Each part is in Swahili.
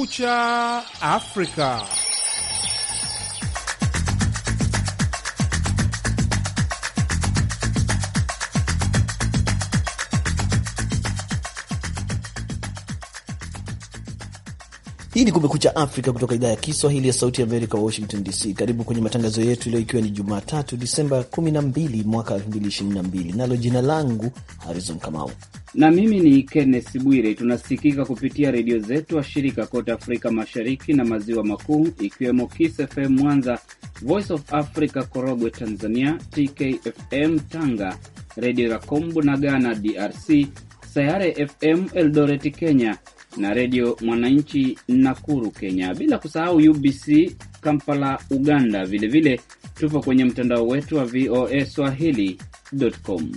Kumekucha Afrika. Hii ni Kumekucha Afrika kutoka idhaa ya Kiswahili ya Sauti ya Amerika, Washington DC. Karibu kwenye matangazo yetu leo, ikiwa ni Jumatatu Disemba 12 mwaka 2022, nalo jina langu Harrison Kamau na mimi ni Kenneth Bwire. Tunasikika kupitia redio zetu washirika kote Afrika Mashariki na Maziwa Makuu, ikiwemo Kiss FM Mwanza, Voice of Africa Korogwe Tanzania, TKFM Tanga, Redio Rakombu na Ghana DRC, Sayare FM Eldoret Kenya na Redio Mwananchi Nakuru Kenya, bila kusahau UBC Kampala Uganda. Vilevile tupo kwenye mtandao wetu wa VOA Swahili.com.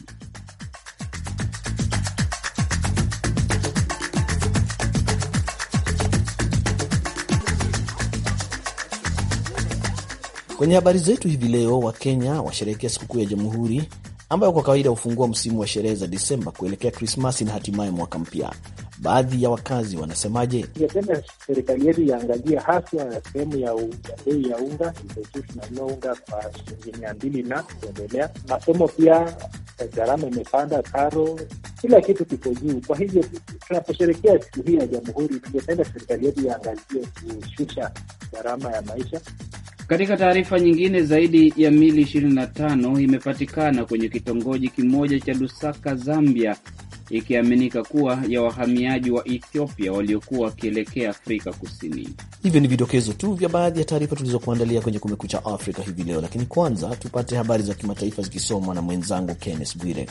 Kwenye habari zetu hivi leo, Wakenya washerehekea sikukuu ya Jamhuri ambayo kwa kawaida hufungua msimu wa sherehe za Disemba kuelekea Krismasi na hatimaye mwaka mpya. Baadhi ya wakazi wanasemaje? Ingependa serikali yetu iangalia haswa sehemu ya bei ya unga. Sisi tunanunua unga kwa shilingi mia mbili na kuendelea. Masomo pia gharama imepanda, karo, kila kitu kiko juu. Kwa hivyo tunaposherekea siku hii ya Jamhuri, tungependa serikali yetu iangalie kushusha gharama ya maisha. Katika taarifa nyingine, zaidi ya mili 25 imepatikana kwenye kitongoji kimoja cha Lusaka, Zambia, ikiaminika kuwa ya wahamiaji wa Ethiopia waliokuwa wakielekea Afrika Kusini. Hivyo ni vidokezo tu vya baadhi ya taarifa tulizokuandalia kwenye Kumekucha Afrika hivi leo, lakini kwanza tupate habari za kimataifa zikisomwa na mwenzangu Kenneth Bwire.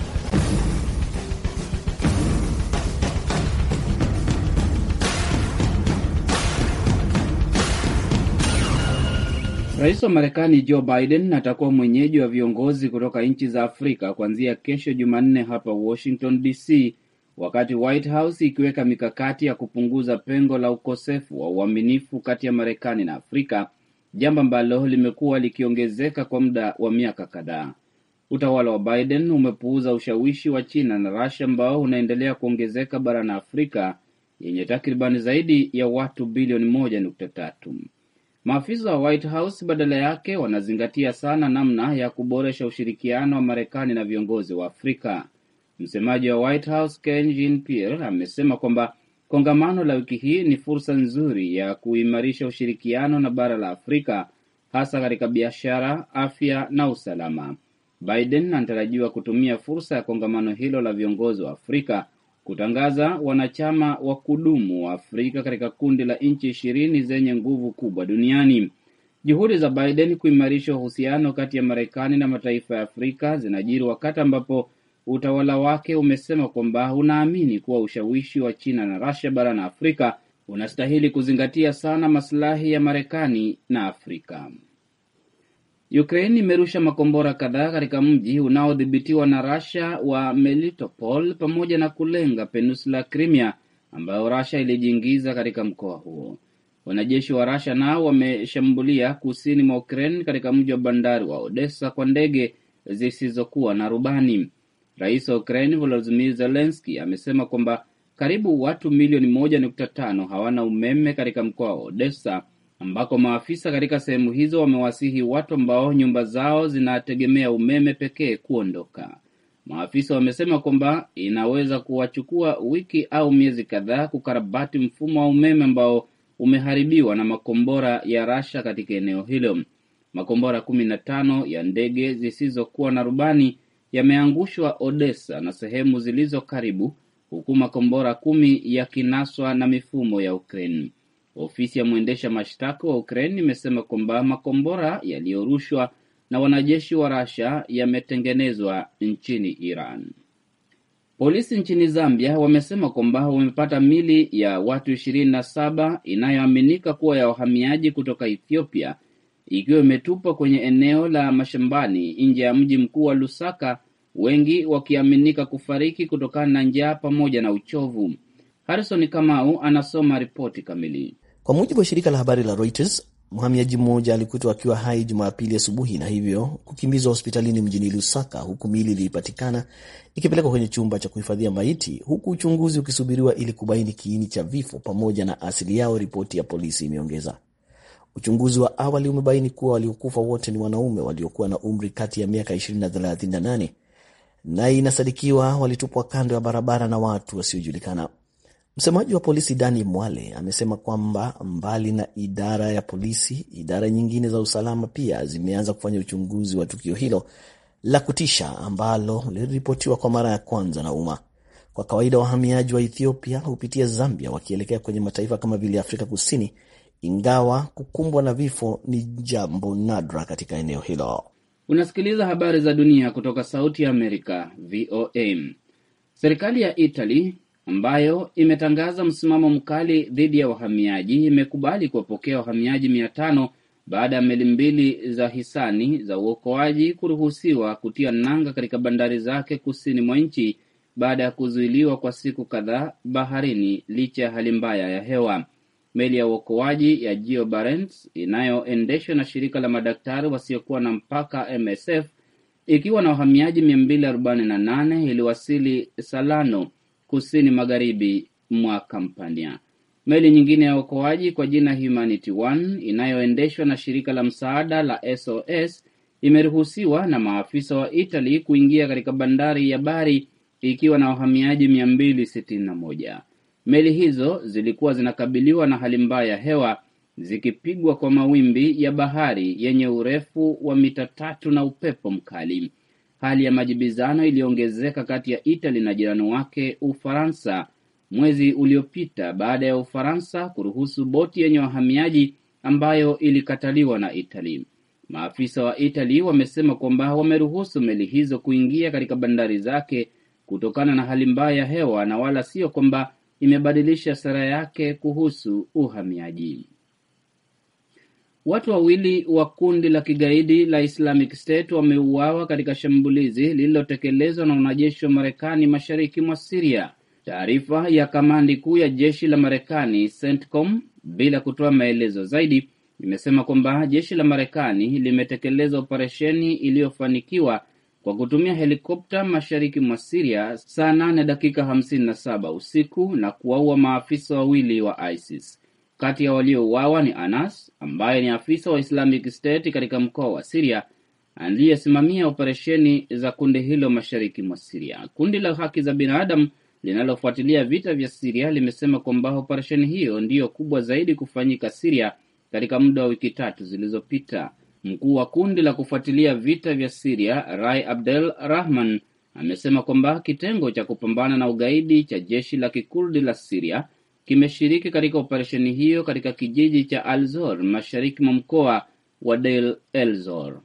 Rais wa Marekani Joe Biden atakuwa mwenyeji wa viongozi kutoka nchi za Afrika kuanzia kesho Jumanne hapa Washington DC, wakati White House ikiweka mikakati ya kupunguza pengo la ukosefu wa uaminifu kati ya Marekani na Afrika, jambo ambalo limekuwa likiongezeka kwa muda wa miaka kadhaa. Utawala wa Biden umepuuza ushawishi wa China na Russia ambao unaendelea kuongezeka barani Afrika yenye takribani zaidi ya watu bilioni moja nukta tatu. Maafisa wa White House badala yake wanazingatia sana namna ya kuboresha ushirikiano wa Marekani na viongozi wa Afrika. Msemaji wa White House Ken Jean-Pierre amesema kwamba kongamano la wiki hii ni fursa nzuri ya kuimarisha ushirikiano na bara la Afrika, hasa katika biashara, afya na usalama. Biden anatarajiwa kutumia fursa ya kongamano hilo la viongozi wa Afrika kutangaza wanachama wa kudumu wa Afrika katika kundi la nchi ishirini zenye nguvu kubwa duniani. Juhudi za Biden kuimarisha uhusiano kati ya Marekani na mataifa ya Afrika zinajiri wakati ambapo utawala wake umesema kwamba unaamini kuwa ushawishi wa China na Russia barani Afrika unastahili kuzingatia sana masilahi ya Marekani na Afrika. Ukraine imerusha makombora kadhaa katika mji unaodhibitiwa na Russia wa Melitopol pamoja na kulenga peninsula Crimea ambayo Russia ilijiingiza katika mkoa huo. Wanajeshi wa Russia nao wameshambulia kusini mwa Ukraine katika mji wa bandari wa Odessa kwa ndege zisizokuwa na rubani. Rais wa Ukraine Volodymyr Zelensky amesema kwamba karibu watu milioni moja nukta tano hawana umeme katika mkoa wa Odessa ambako maafisa katika sehemu hizo wamewasihi watu ambao nyumba zao zinategemea umeme pekee kuondoka. Maafisa wamesema kwamba inaweza kuwachukua wiki au miezi kadhaa kukarabati mfumo wa umeme ambao umeharibiwa na makombora ya Rasha katika eneo hilo. Makombora kumi na tano ya ndege zisizokuwa na rubani yameangushwa Odessa na sehemu zilizo karibu, huku makombora kumi yakinaswa na mifumo ya Ukraine. Ofisi ya mwendesha mashtaka wa Ukraine imesema kwamba makombora yaliyorushwa na wanajeshi wa Russia yametengenezwa nchini Iran. Polisi nchini Zambia wamesema kwamba wamepata mili ya watu ishirini na saba inayoaminika kuwa ya wahamiaji kutoka Ethiopia ikiwa imetupwa kwenye eneo la mashambani nje ya mji mkuu wa Lusaka, wengi wakiaminika kufariki kutokana na njaa pamoja na uchovu. Harrison Kamau anasoma ripoti kamili. Kwa mujibu wa shirika la habari la Reuters, Mhamiaji mmoja alikutwa akiwa hai Jumapili asubuhi na hivyo kukimbizwa hospitalini mjini Lusaka, huku miili ilipatikana ikipelekwa kwenye chumba cha kuhifadhia maiti, huku uchunguzi ukisubiriwa ili kubaini kiini cha vifo pamoja na asili yao, ripoti ya polisi imeongeza. Uchunguzi wa awali umebaini kuwa waliokufa wote ni wanaume waliokuwa na umri kati ya miaka 20 na 38 na inasadikiwa walitupwa kando ya barabara na watu wasiojulikana. Msemaji wa polisi Dani Mwale amesema kwamba mbali na idara ya polisi, idara nyingine za usalama pia zimeanza kufanya uchunguzi wa tukio hilo la kutisha ambalo liliripotiwa kwa mara ya kwanza na umma. Kwa kawaida wahamiaji wa Ethiopia hupitia Zambia wakielekea kwenye mataifa kama vile Afrika Kusini, ingawa kukumbwa na vifo ni jambo nadra katika eneo hilo. Unasikiliza habari za dunia kutoka Sauti ya Amerika, VOA. Serikali ya Italy ambayo imetangaza msimamo mkali dhidi ya wahamiaji imekubali kuwapokea wahamiaji mia tano baada ya meli mbili za hisani za uokoaji kuruhusiwa kutia nanga katika bandari zake kusini mwa nchi baada ya kuzuiliwa kwa siku kadhaa baharini licha ya hali mbaya ya hewa. Meli ya uokoaji ya Geo Barents inayoendeshwa na shirika la madaktari wasiokuwa na mpaka MSF ikiwa na wahamiaji 248 iliwasili Salano kusini magharibi mwa Kampania. Meli nyingine ya uokoaji kwa jina Humanity One inayoendeshwa na shirika la msaada la SOS imeruhusiwa na maafisa wa Italy kuingia katika bandari ya Bari ikiwa na wahamiaji 261. Meli hizo zilikuwa zinakabiliwa na hali mbaya ya hewa zikipigwa kwa mawimbi ya bahari yenye urefu wa mita tatu na upepo mkali. Hali ya majibizano iliongezeka kati ya Italy na jirani wake Ufaransa mwezi uliopita baada ya Ufaransa kuruhusu boti yenye wahamiaji ambayo ilikataliwa na Italy. Maafisa wa Italy wamesema kwamba wameruhusu meli hizo kuingia katika bandari zake kutokana na hali mbaya ya hewa na wala sio kwamba imebadilisha sera yake kuhusu uhamiaji. Watu wawili wa kundi la kigaidi la Islamic State wameuawa katika shambulizi lililotekelezwa na wanajeshi wa Marekani mashariki mwa Siria. Taarifa ya kamandi kuu ya jeshi la Marekani CENTCOM, bila kutoa maelezo zaidi, imesema kwamba jeshi la Marekani limetekeleza operesheni iliyofanikiwa kwa kutumia helikopta mashariki mwa Siria saa nane dakika hamsini na saba usiku na kuwaua maafisa wawili wa ISIS. Kati ya waliouawa ni Anas ambaye ni afisa wa Islamic State katika mkoa wa Siria aliyesimamia operesheni za kundi hilo mashariki mwa Siria. Kundi la haki za binadamu linalofuatilia vita vya Siria limesema kwamba operesheni hiyo ndiyo kubwa zaidi kufanyika Siria katika muda wa wiki tatu zilizopita. Mkuu wa kundi la kufuatilia vita vya Siria Rai Abdel Rahman amesema kwamba kitengo cha kupambana na ugaidi cha jeshi la kikurdi la Siria kimeshiriki katika operesheni hiyo katika kijiji cha Alzor mashariki mwa mkoa wa Deir el-Zor.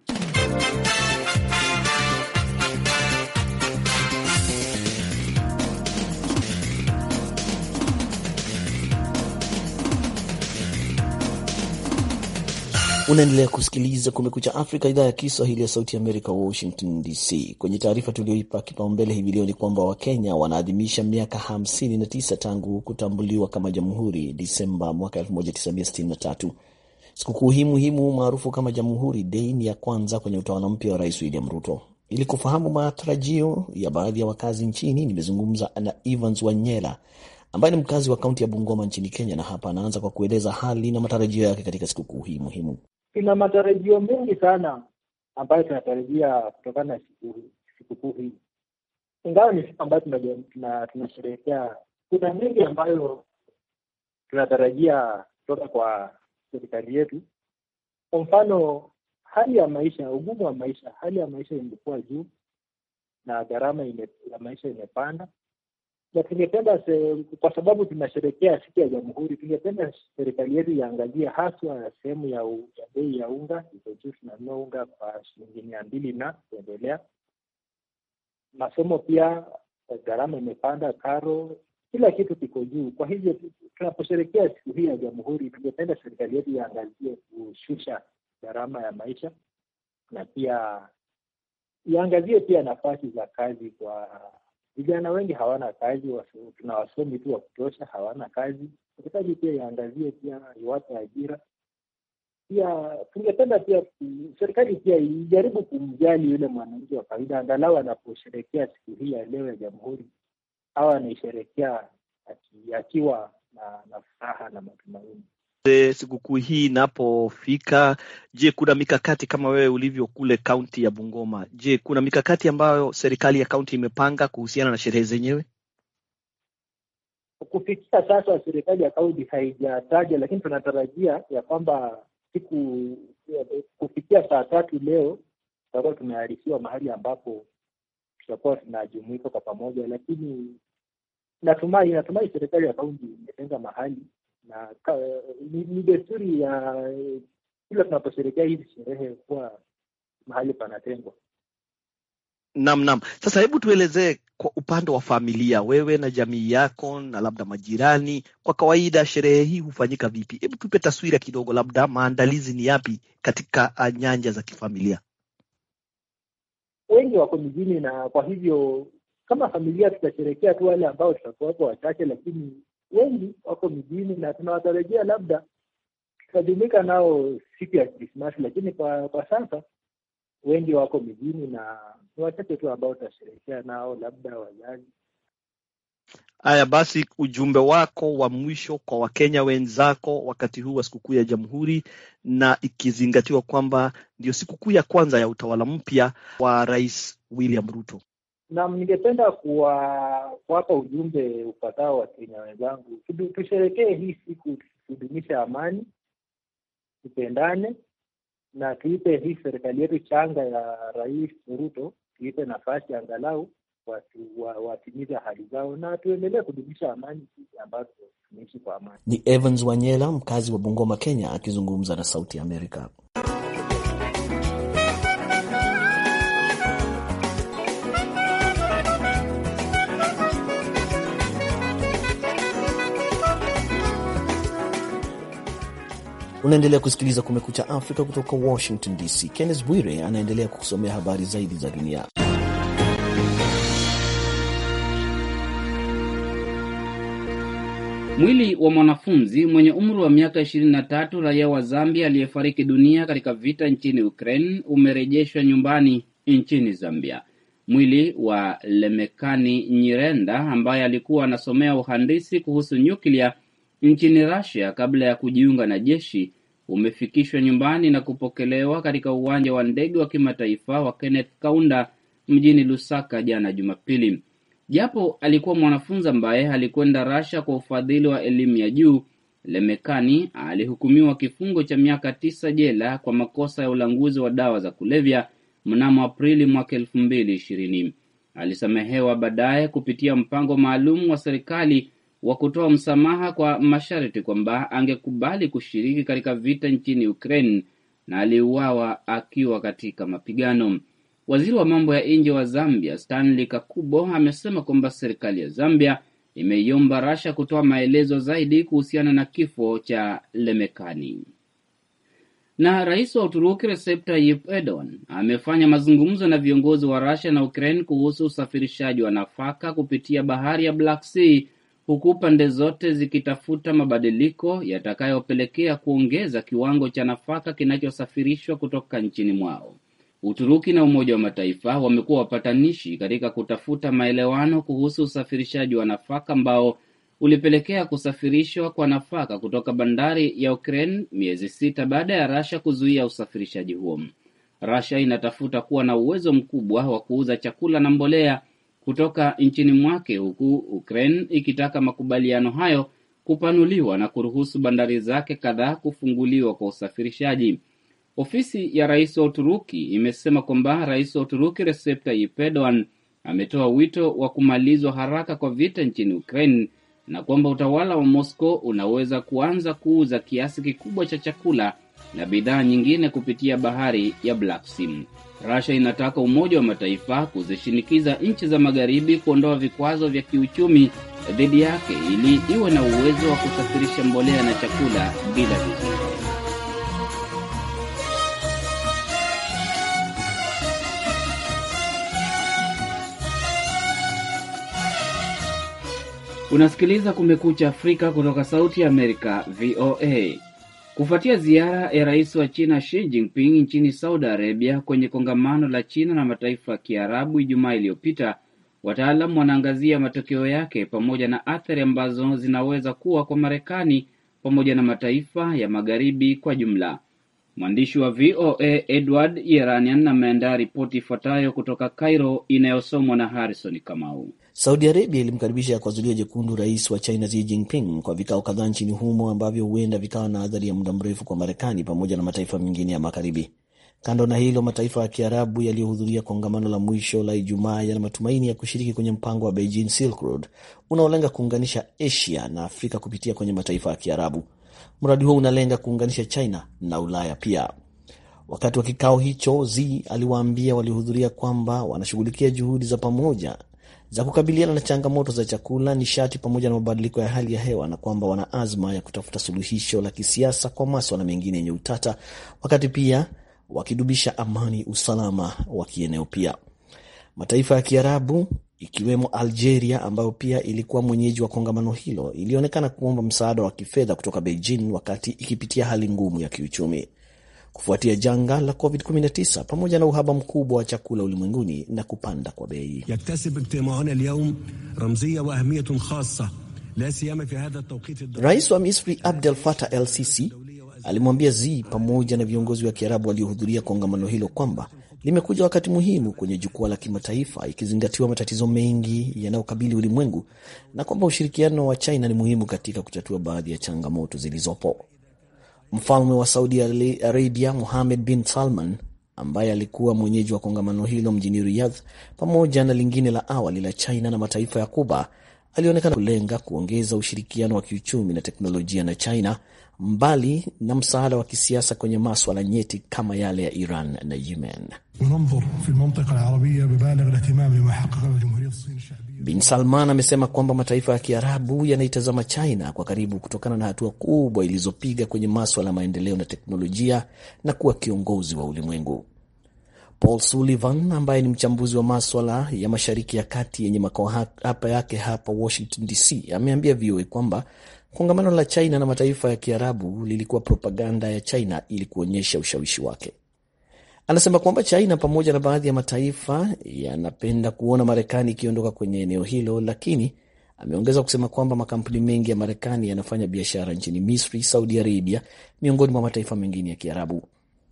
Unaendelea kusikiliza Kumekucha Afrika, idhaa ya Kiswahili ya Sauti Amerika, Washington DC. Kwenye taarifa tulioipa kipaumbele hivi leo ni kwamba Wakenya wanaadhimisha miaka 59 tangu kutambuliwa kama jamhuri Disemba mwaka 1963. Sikukuu hii muhimu maarufu kama Jamhuri Dei ni ya kwanza kwenye utawala mpya wa Rais William Ruto. Ili kufahamu matarajio ya baadhi ya wakazi nchini, nimezungumza na Evans Wanyela ambaye ni mkazi wa kaunti ya Bungoma nchini Kenya, na hapa anaanza kwa kueleza hali na matarajio yake katika sikukuu hii muhimu. Tuna matarajio mengi sana ambayo tunatarajia kutokana na sikukuu hii, ingawa ni siku ambayo tunasherehekea. Kuna mengi ambayo tunatarajia kutoka kwa serikali yetu. Kwa mfano, hali ya maisha, ugumu wa maisha, hali ya maisha imekuwa juu na gharama ya maisha imepanda na tungependa kwa sababu tunasherehekea siku ya Jamhuri, tungependa serikali yetu iangalie haswa sehemu ya bei ya unga iko juu. Tunanunua unga kwa shilingi mia mbili na kuendelea. Masomo pia gharama imepanda, karo, kila kitu kiko juu. Kwa hivyo tunaposherehekea siku hii ya Jamhuri, tungependa serikali yetu iangalie kushusha gharama ya maisha na pia iangazie pia nafasi za kazi kwa vijana wengi hawana kazi, tuna wasomi tu wa kutosha, hawana kazi. Serikali pia iangazie pia iwape ajira pia tungependa pia serikali pia ijaribu kumjali yule mwananchi wa kawaida, angalau anaposherekea siku hii ya leo ya Jamhuri au anaisherekea akiwa na, na furaha na matumaini. Sikukuu hii inapofika, je, kuna mikakati kama wewe ulivyo kule kaunti ya Bungoma? Je, kuna mikakati ambayo serikali ya kaunti imepanga kuhusiana na sherehe zenyewe? Kufikia sasa serikali ya kaunti haijataja, lakini tunatarajia ya kwamba siku kufikia saa tatu leo tutakuwa tumearifiwa mahali ambapo tutakuwa tunajumuika kwa pamoja, lakini natumai natumai serikali ya kaunti imetenga mahali na ni, ni desturi ya kila tunaposherekea hizi sherehe kuwa mahali panatengwa. Naam, naam. Sasa hebu tuelezee kwa upande wa familia, wewe na jamii yako na labda majirani, kwa kawaida sherehe hii hufanyika vipi? Hebu tupe taswira kidogo, labda maandalizi ni yapi katika nyanja za kifamilia? Wengi wako mijini, na kwa hivyo kama familia tutasherekea tu wale ambao tutakuwapo wachache, lakini wengi wako mijini na tunawatarajia labda tutajumuika nao siku ya Krismasi, lakini kwa kwa sasa wengi wako mijini na ni wachache tu ambao tutasherehekea nao, labda wazazi. Haya basi, ujumbe wako wa mwisho kwa Wakenya wenzako wakati huu wa sikukuu ya Jamhuri, na ikizingatiwa kwamba ndio sikukuu ya kwanza ya utawala mpya wa Rais William Ruto. Naam, ningependa kuwapa ujumbe upatao Wakenya wenzangu, tusherekee hii siku, tudumishe amani, tupendane na tuipe hii serikali yetu changa ya Rais Ruto, tuipe nafasi angalau watu watimize ahadi zao na tuendelee kudumisha amani sisi ambazo tunaishi kwa amani. Ni Evans Wanyela, mkazi wa Bungoma, Kenya, akizungumza na Sauti ya Amerika. Unaendelea kusikiliza Kumekucha Afrika kutoka Washington DC. Kenneth Bwire anaendelea kukusomea habari zaidi za dunia. Mwili wa mwanafunzi mwenye umri wa miaka 23 raia wa Zambia aliyefariki dunia katika vita nchini Ukraine umerejeshwa nyumbani nchini Zambia. Mwili wa Lemekani Nyirenda ambaye alikuwa anasomea uhandisi kuhusu nyuklia nchini Russia kabla ya kujiunga na jeshi umefikishwa nyumbani na kupokelewa katika uwanja wa ndege wa kimataifa wa Kenneth Kaunda mjini Lusaka jana Jumapili. Japo alikuwa mwanafunzi ambaye alikwenda Russia kwa ufadhili wa elimu ya juu, Lemekani alihukumiwa kifungo cha miaka tisa jela kwa makosa ya ulanguzi wa dawa za kulevya mnamo Aprili mwaka elfu mbili ishirini. Alisamehewa baadaye kupitia mpango maalum wa serikali wa kutoa msamaha kwa masharti kwamba angekubali kushiriki katika vita nchini Ukraine na aliuawa akiwa katika mapigano. Waziri wa mambo ya nje wa Zambia Stanley Kakubo amesema kwamba serikali ya Zambia imeiomba Rasha kutoa maelezo zaidi kuhusiana na kifo cha Lemekani. Na rais wa Uturuki Recep Tayyip Erdogan amefanya mazungumzo na viongozi wa Rasha na Ukraine kuhusu usafirishaji wa nafaka kupitia bahari ya Black Sea huku pande zote zikitafuta mabadiliko yatakayopelekea kuongeza kiwango cha nafaka kinachosafirishwa kutoka nchini mwao. Uturuki na Umoja wa Mataifa wamekuwa wapatanishi katika kutafuta maelewano kuhusu usafirishaji wa nafaka ambao ulipelekea kusafirishwa kwa nafaka kutoka bandari ya Ukraine miezi sita baada ya Rasha kuzuia usafirishaji huo. Rasha inatafuta kuwa na uwezo mkubwa wa kuuza chakula na mbolea kutoka nchini mwake huku Ukraine ikitaka makubaliano hayo kupanuliwa na kuruhusu bandari zake kadhaa kufunguliwa kwa usafirishaji. Ofisi ya rais wa Uturuki imesema kwamba rais wa Uturuki Recep Tayyip Erdogan ametoa wito wa kumalizwa haraka kwa vita nchini Ukraine na kwamba utawala wa Moscow unaweza kuanza kuuza kiasi kikubwa cha chakula na bidhaa nyingine kupitia bahari ya Black Sea. Russia inataka Umoja wa Mataifa kuzishinikiza nchi za magharibi kuondoa vikwazo vya kiuchumi dhidi yake ili iwe na uwezo wa kusafirisha mbolea na chakula bila vizuizi. Unasikiliza Kumekucha Afrika kutoka Sauti ya Amerika, VOA. Kufuatia ziara ya rais wa China Xi Jinping nchini Saudi Arabia kwenye kongamano la China na mataifa ya Kiarabu Ijumaa iliyopita, wataalam wanaangazia matokeo yake pamoja na athari ambazo zinaweza kuwa kwa Marekani pamoja na mataifa ya magharibi kwa jumla. Mwandishi wa VOA Edward Yeranian ameandaa ripoti ifuatayo kutoka Cairo inayosomwa na Harrison Kamau. Saudi Arabia ilimkaribisha kwa zulia jekundu rais wa China Xi Jinping kwa vikao kadhaa nchini humo ambavyo huenda vikawa na athari ya muda mrefu kwa Marekani pamoja na mataifa mengine ya magharibi. Kando na hilo, mataifa ya Kiarabu yaliyohudhuria kongamano la mwisho la Ijumaa yana matumaini ya kushiriki kwenye mpango wa Beijing Silk Road unaolenga kuunganisha Asia na Afrika kupitia kwenye mataifa ya Kiarabu. Mradi huo unalenga kuunganisha China na Ulaya pia. Wakati wa kikao hicho, Xi aliwaambia waliohudhuria kwamba wanashughulikia juhudi za pamoja za kukabiliana na changamoto za chakula, nishati pamoja na mabadiliko ya hali ya hewa na kwamba wana azma ya kutafuta suluhisho la kisiasa kwa maswala mengine yenye utata, wakati pia wakidubisha amani, usalama wa kieneo. Pia mataifa ya Kiarabu ikiwemo Algeria ambayo pia ilikuwa mwenyeji wa kongamano hilo ilionekana kuomba msaada wa kifedha kutoka Beijing wakati ikipitia hali ngumu ya kiuchumi kufuatia janga la COVID-19 pamoja na uhaba mkubwa wa chakula ulimwenguni na kupanda kwa bei. yaktasib ijtimauna alyawm ramziya wa ahmiyatun khassa la siyama fi hadha at-tawqit Rais wa Misri Abdel Fattah El Sisi alimwambia Xi pamoja na viongozi wa Kiarabu waliohudhuria kongamano hilo kwamba limekuja wakati muhimu kwenye jukwaa la kimataifa ikizingatiwa matatizo mengi yanayokabili ulimwengu na kwamba ushirikiano wa China ni muhimu katika kutatua baadhi ya changamoto zilizopo. Mfalme wa Saudi Arabia Mohammed bin Salman ambaye alikuwa mwenyeji wa kongamano hilo mjini Riyadh, pamoja na lingine la awali la China na mataifa ya Kuba, alionekana kulenga kuongeza ushirikiano wa kiuchumi na teknolojia na China, mbali na msaada wa kisiasa kwenye maswala nyeti kama yale ya Iran na Yemen. وننظر في المنطقة العربية ببالغ الاهتمام لما حققه جمهورية الصين الشعبية Bin Salman amesema kwamba mataifa ya Kiarabu yanaitazama China kwa karibu kutokana na hatua kubwa ilizopiga kwenye maswala ya maendeleo na teknolojia na kuwa kiongozi wa ulimwengu. Paul Sullivan ambaye ni mchambuzi wa maswala ya Mashariki ya Kati yenye makao hapa yake hapa Washington DC ameambia VOA kwamba kongamano la China na mataifa ya Kiarabu lilikuwa propaganda ya China ili kuonyesha ushawishi wake. Anasema kwamba China pamoja na baadhi ya mataifa yanapenda kuona Marekani ikiondoka kwenye eneo hilo, lakini ameongeza kusema kwamba makampuni mengi ya Marekani yanafanya biashara nchini Misri, Saudi Arabia, miongoni mwa mataifa mengine ya Kiarabu.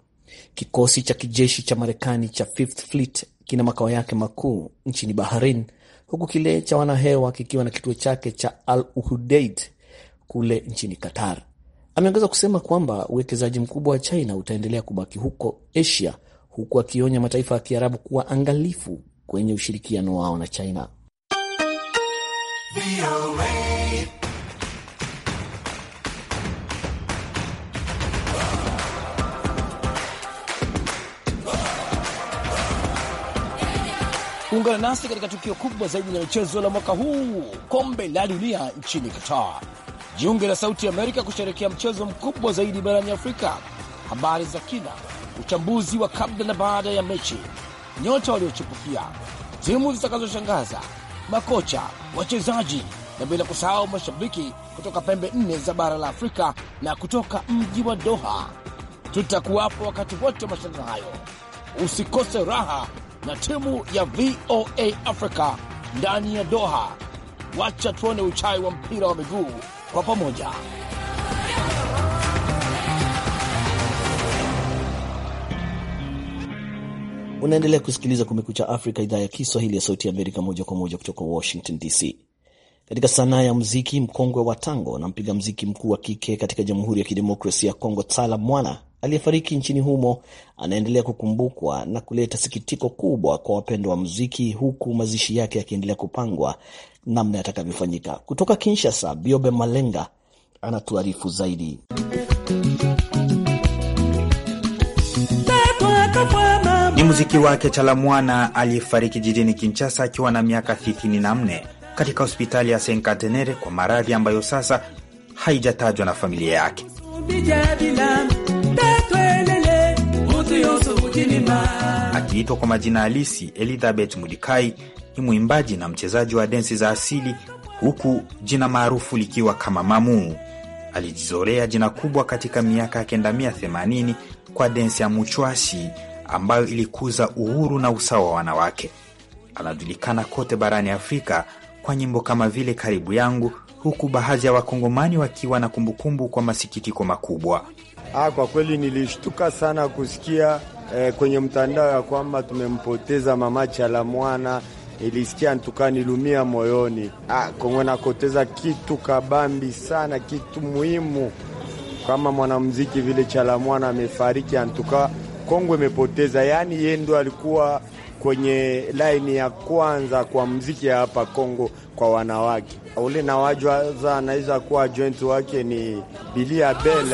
Kikosi cha kijeshi cha Marekani cha Fifth Fleet kina makao yake makuu nchini Bahrain, huku kile cha wanahewa kikiwa na kituo chake cha Al Udeid kule nchini Qatar. Ameongeza kusema kwamba uwekezaji mkubwa wa China utaendelea kubaki huko Asia, huku akionya mataifa ya Kiarabu kuwa angalifu kwenye ushirikiano wao na China. Ungana nasi katika tukio kubwa zaidi la michezo la mwaka huu, kombe la dunia nchini Qatar. Jiunge na Sauti ya Amerika kusherekea mchezo mkubwa zaidi barani Afrika. Habari za kina, uchambuzi wa kabla na baada ya mechi, nyota waliochipukia, timu zitakazoshangaza, makocha, wachezaji na bila kusahau mashabiki kutoka pembe nne za bara la Afrika na kutoka mji wa Doha. Tutakuwapo wakati wote wa mashindano hayo. Usikose raha na timu ya VOA Africa ndani ya Doha. Wacha tuone uchai wa mpira wa miguu kwa pamoja. Unaendelea kusikiliza Kumekucha Afrika, idhaa ya Kiswahili ya Sauti ya Amerika, moja kwa moja kutoka Washington DC. Katika sanaa ya muziki, mkongwe wa tango na mpiga mziki mkuu wa kike katika Jamhuri ya Kidemokrasia ya Kongo, Tsala Mwana aliyefariki nchini humo anaendelea kukumbukwa na kuleta sikitiko kubwa kwa wapendwa wa muziki, huku mazishi yake yakiendelea kupangwa namna yatakavyofanyika. Kutoka Kinshasa, Biobe Malenga anatuarifu zaidi. Ni muziki wake Chalamwana aliyefariki jijini Kinshasa akiwa na miaka 34 katika hospitali ya Senkatenere kwa maradhi ambayo sasa haijatajwa na familia yake. Akiitwa kwa majina halisi Elizabeth Mudikai, ni mwimbaji na mchezaji wa densi za asili, huku jina maarufu likiwa kama Mamuu. Alijizorea jina kubwa katika miaka ya kenda mia themanini kwa densi ya muchwasi ambayo ilikuza uhuru na usawa wa wanawake. Anajulikana kote barani Afrika kwa nyimbo kama vile karibu yangu, huku baadhi ya wakongomani wakiwa na kumbukumbu kwa masikitiko makubwa. Ah, kwa kweli nilishtuka sana kusikia eh, kwenye mtandao ya kwamba tumempoteza mama Chalamwana. Nilisikia ntuka nilumia moyoni. Ah, Kongo nakoteza kitu kabambi sana, kitu muhimu kama mwanamuziki vile Chalamwana amefariki, antuka Kongo imepoteza. Yaani yeye ndo alikuwa kwenye laini ya kwanza kwa mziki ya hapa Kongo kwa wanawake. Ule na wajwaza anaweza kuwa joint wake ni Billy Abel.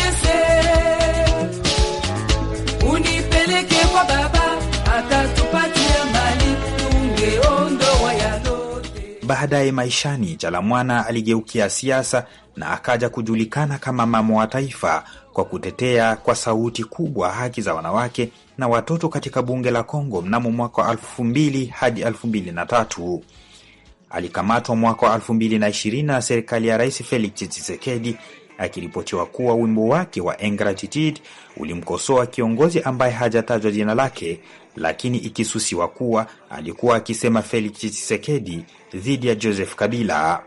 Unipeleke kwa baba atatupatia mali tungeondoa yalote. Baadaye maishani, Chalamwana aligeukia siasa na akaja kujulikana kama mama wa taifa kwa kutetea kwa sauti kubwa haki za wanawake na watoto katika bunge la Kongo mnamo mwaka wa elfu mbili hadi elfu mbili na tatu. Alikamatwa mwaka wa elfu mbili na ishirini na serikali ya Rais Felix Tshisekedi akiripotiwa kuwa wimbo wake wa Ingratitude ulimkosoa kiongozi ambaye hajatajwa jina lake, lakini ikisusiwa kuwa alikuwa akisema Felix Tshisekedi dhidi ya Joseph Kabila.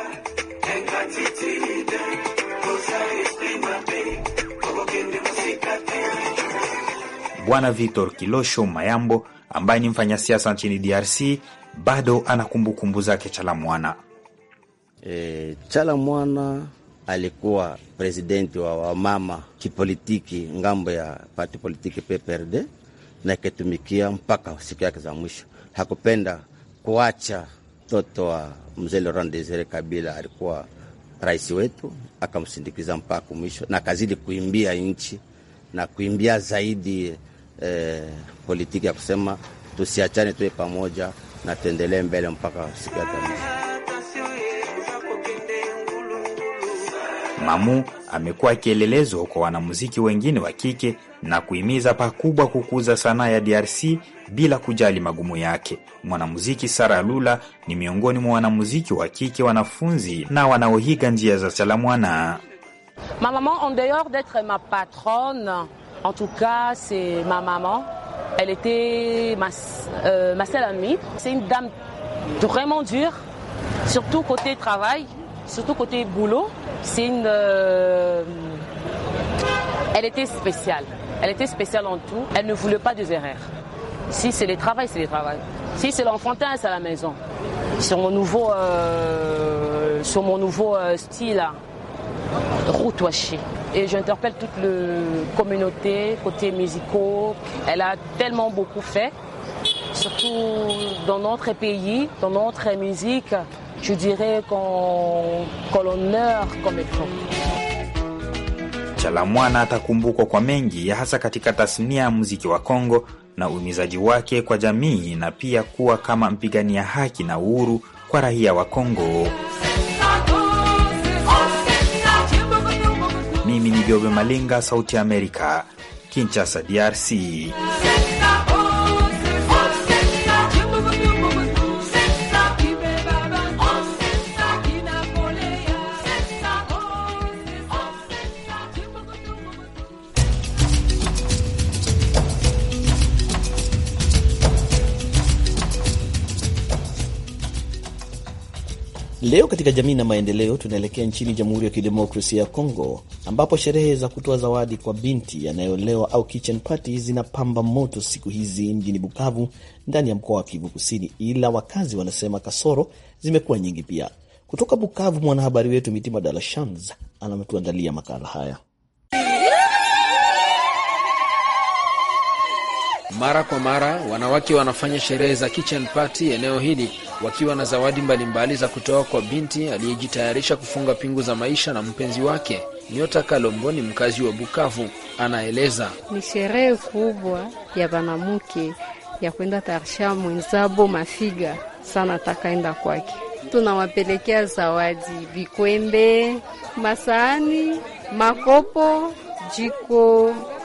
Bwana Victor Kilosho Mayambo ambaye ni mfanyasiasa nchini DRC bado ana kumbukumbu zake Chalamwana. E, Chalamwana alikuwa presidenti wa wamama kipolitiki ngambo ya parti politiki PPRD na ikitumikia mpaka siku yake za mwisho. Hakupenda kuacha mtoto wa mzee Laurent Desire Kabila, alikuwa rais wetu, akamsindikiza mpaka mwisho na akazidi kuimbia nchi na kuimbia zaidi eh, politiki ya kusema tusiachane, tuwe pamoja na tuendelee mbele mpaka siku ya mwisho. Mamu amekuwa kielelezo kwa wanamuziki wengine wa kike na kuhimiza pakubwa kukuza sanaa ya DRC bila kujali magumu yake. Mwanamuziki Sara Lula ni miongoni mwa wanamuziki wa kike wanafunzi na wanaohiga njia za Chalamwana. Ma maman, en dehors d'être ma patronne, en tout cas, c'est ma maman. Elle était ma, euh, ma seule amie. C'est une dame vraiment dure, surtout côté travail, surtout côté boulot. C'est une. euh, elle était spéciale. Elle était spéciale en tout. Elle ne voulait pas des erreurs. Si c'est le travail, c'est le travail. Si c'est l'enfantin, c'est à la maison. Sur mon nouveau, euh, sur mon nouveau euh, style, là, route washée. Et j'interpelle toute la communauté, côté musicaux. Elle a tellement beaucoup fait, surtout dans notre pays, dans notre musique. Je dirais qu'on qu'on l'honneur comme il faut. Chalamwana atakumbukwa kwa mengi hasa katika tasnia ya muziki wa Kongo na uhimizaji wake kwa jamii na pia kuwa kama mpigania haki na uhuru kwa raia wa Kongo. Mimi ni Jobe Malinga, Sauti ya Amerika, Kinshasa, DRC. Leo katika jamii na maendeleo, tunaelekea nchini Jamhuri ya Kidemokrasia ya Kongo, ambapo sherehe za kutoa zawadi kwa binti anayeolewa au kitchen party zinapamba moto siku hizi mjini Bukavu, ndani ya mkoa wa Kivu Kusini, ila wakazi wanasema kasoro zimekuwa nyingi pia. Kutoka Bukavu, mwanahabari wetu Mitima Dalashans anatuandalia makala haya. Mara kwa mara wanawake wanafanya sherehe za kitchen party eneo hili wakiwa na zawadi mbalimbali za kutoa kwa binti aliyejitayarisha kufunga pingu za maisha na mpenzi wake. Nyota Kalombo ni mkazi wa Bukavu, anaeleza. Ni sherehe kubwa ya banamuke ya kwenda tarisha mwenzabo mafiga sana, takaenda kwake. Tunawapelekea zawadi vikwembe, masahani, makopo, jiko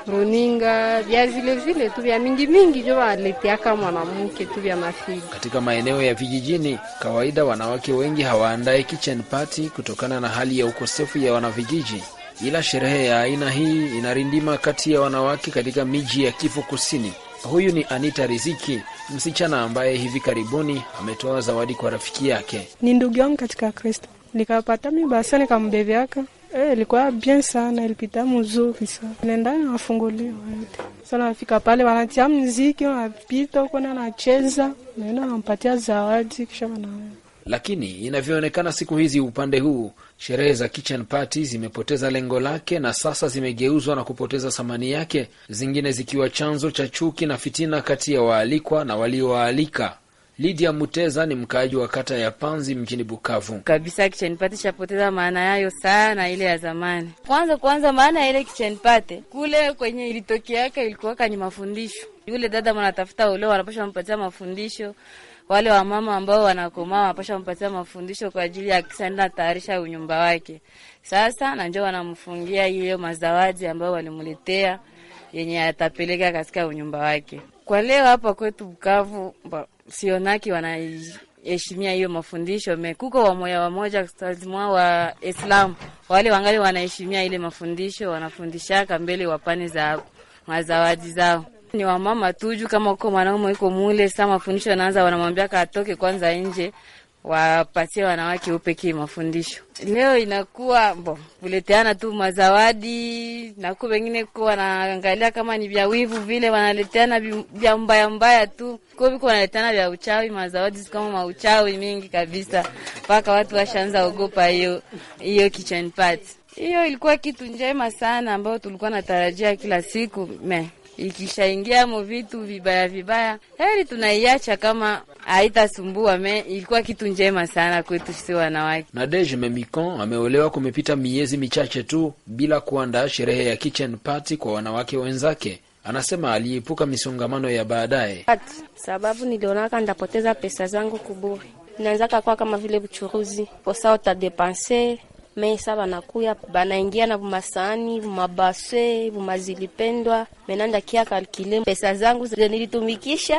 runinga vya vile vile tu vya mingi mingi jo waleteaka mwanamke tu vya mafiga. Katika maeneo ya vijijini, kawaida wanawake wengi hawaandae kitchen party kutokana na hali ya ukosefu ya wanavijiji, ila sherehe ya aina hii inarindima kati ya wanawake katika miji ya Kivu Kusini. Huyu ni Anita Riziki, msichana ambaye hivi karibuni ametoa zawadi kwa rafiki yake. Ni ndugu yangu katika Kristo, nikapata mi basa nikambebeaka Eh, ilikuwa bien sana, ilipita mzuri sana. Nenda nawafungulia wote. Sasa nafika pale wanatia mziki, wanapita huko na nacheza, naenda nampatia zawadi kisha wana Lakini inavyoonekana siku hizi upande huu, sherehe za kitchen party zimepoteza lengo lake na sasa zimegeuzwa na kupoteza thamani yake, zingine zikiwa chanzo cha chuki na fitina kati ya waalikwa na waliowaalika. Lydia Muteza ni mkaaji wa kata ya Panzi mjini Bukavu. kabisa kitchen party chapoteza maana yayo sana ile ya zamani. Kwanza kwanza, maana ya ile kitchen party kule kwenye ilitokeaka ilikuwaka ni mafundisho. Yule dada mnatafuta uleo, wanapasha mpatia mafundisho wale wamama ambao wanakomaa wanapasha mpatia mafundisho kwa ajili ya kisaenda tayarisha unyumba wake. Sasa na ndio wanamfungia hiyo mazawadi ambayo walimletea yenye atapeleka katika unyumba wake. Kwa leo hapa kwetu Bukavu ba- sionaki wanaheshimia hiyo mafundisho mekuko wamoja wamoja mwa wa Islam wale wangali wanaheshimia ile mafundisho, wanafundishaka mbele wapane za mazawadi zao ni wamama tuju, kama uko mwanaume iko mule saa mafundisho yanaanza, wanamwambia katoke kwanza nje, wapatie wanawake upekee mafundisho. Leo inakuwa bo kuleteana tu mazawadi, naku wengine ko wanaangalia kama ni vya wivu vile, wanaleteana vi- vya mbaya mbaya tu, ko viko wanaleteana vya uchawi, mazawadi kama mauchawi mingi kabisa, mpaka watu washaanza ogopa hiyo hiyo kitchen party. Hiyo ilikuwa kitu njema sana ambayo tulikuwa natarajia kila siku me ikishaingia mo vitu vibaya vibaya, heri tunaiacha kama haitasumbua. Me ilikuwa kitu njema sana kwetu sisi wanawake. Nadege Memicon ameolewa kumepita miezi michache tu bila kuandaa sherehe ya kitchen party kwa wanawake wenzake. Anasema aliepuka misongamano ya baadaye. sababu nilionaka ndapoteza pesa zangu kuburi, naanzaka kwa kama vile buchuruzi posa utadepanse mesa banakuya banaingia na bumasani bumabase bumazilipendwa menanda kia kalkile pesa zangu zenye nilitumikisha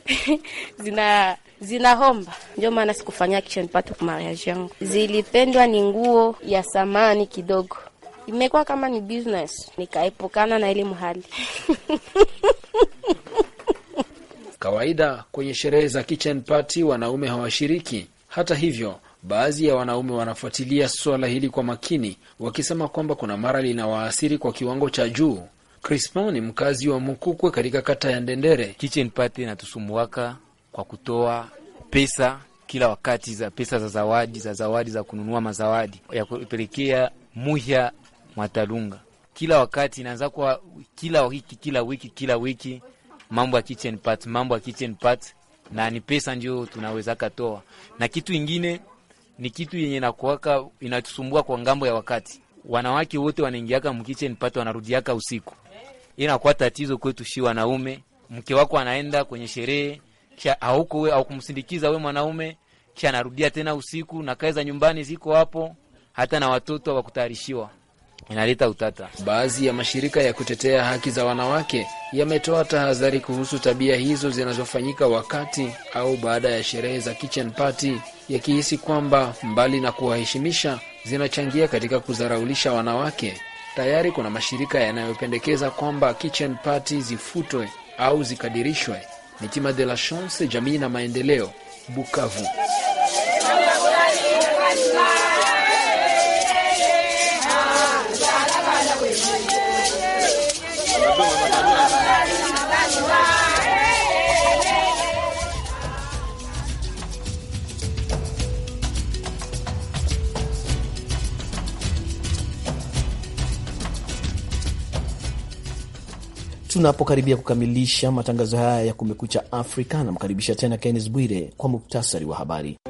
zina zinahomba, ndio maana sikufanya kitchen party kwa mariage yangu. Zilipendwa ni nguo ya samani kidogo, imekuwa kama ni business, nikaepukana na ile mhali Kawaida kwenye sherehe za kitchen party wanaume hawashiriki. Hata hivyo, baadhi ya wanaume wanafuatilia suala hili kwa makini, wakisema kwamba kuna mara linawaathiri kwa kiwango cha juu. Crispin ni mkazi wa Mukukwe katika kata ya Ndendere. Kitchen party inatusumbuaka kwa kutoa pesa kila wakati, za pesa za zawadi za zawadi za kununua mazawadi ya kupelekea muhya Mwatalunga. Kila wakati inaanza kwa kila wiki kila wiki kila wiki, mambo ya kitchen party, mambo ya kitchen party, na ni pesa ndio tunaweza katoa, na kitu ingine ni kitu yenye nakuaka inatusumbua kwa ngambo ya wakati, wanawake wote wanaingiaka mkitchen party wanarudiaka usiku inakuwa tatizo kwetu shi wanaume. Mke wako anaenda kwenye sherehe kisha hauko we au kumsindikiza we mwanaume, kisha anarudia tena usiku, na kazi za nyumbani ziko hapo, hata na watoto wakutayarishiwa, inaleta utata. Baadhi ya mashirika ya kutetea haki za wanawake yametoa tahadhari kuhusu tabia hizo zinazofanyika wakati au baada ya sherehe za kitchen party, yakihisi kwamba mbali na kuwaheshimisha zinachangia katika kudharaulisha wanawake. Tayari kuna mashirika yanayopendekeza kwamba kitchen party zifutwe au zikadirishwe. Mitima de la Chance, jamii na maendeleo, Bukavu. Tunapokaribia kukamilisha matangazo haya ya Kumekucha Afrika, namkaribisha tena Kennes Bwire kwa muktasari wa habari.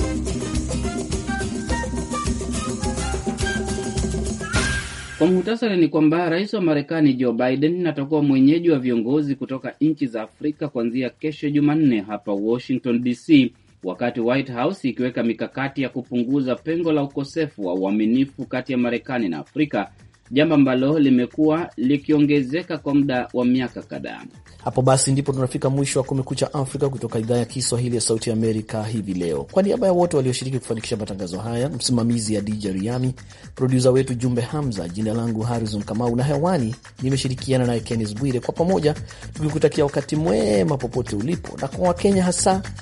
Kwa muhtasari ni kwamba rais wa Marekani Joe Biden atakuwa mwenyeji wa viongozi kutoka nchi za Afrika kuanzia kesho Jumanne hapa Washington DC, wakati White House ikiweka mikakati ya kupunguza pengo la ukosefu wa uaminifu kati ya Marekani na Afrika jambo ambalo limekuwa likiongezeka kwa muda wa miaka kadhaa. Hapo basi ndipo tunafika mwisho wa Kumekucha Afrika kutoka idhaa ya Kiswahili ya Sauti ya Amerika hivi leo. Kwa niaba ya wote walioshiriki kufanikisha matangazo haya, msimamizi ya DJ Riami, produsa wetu Jumbe Hamza, jina langu Harrison Kamau na hewani nimeshirikiana naye Kennis Bwire, kwa pamoja tukikutakia wakati mwema popote ulipo, na kwa Wakenya hasa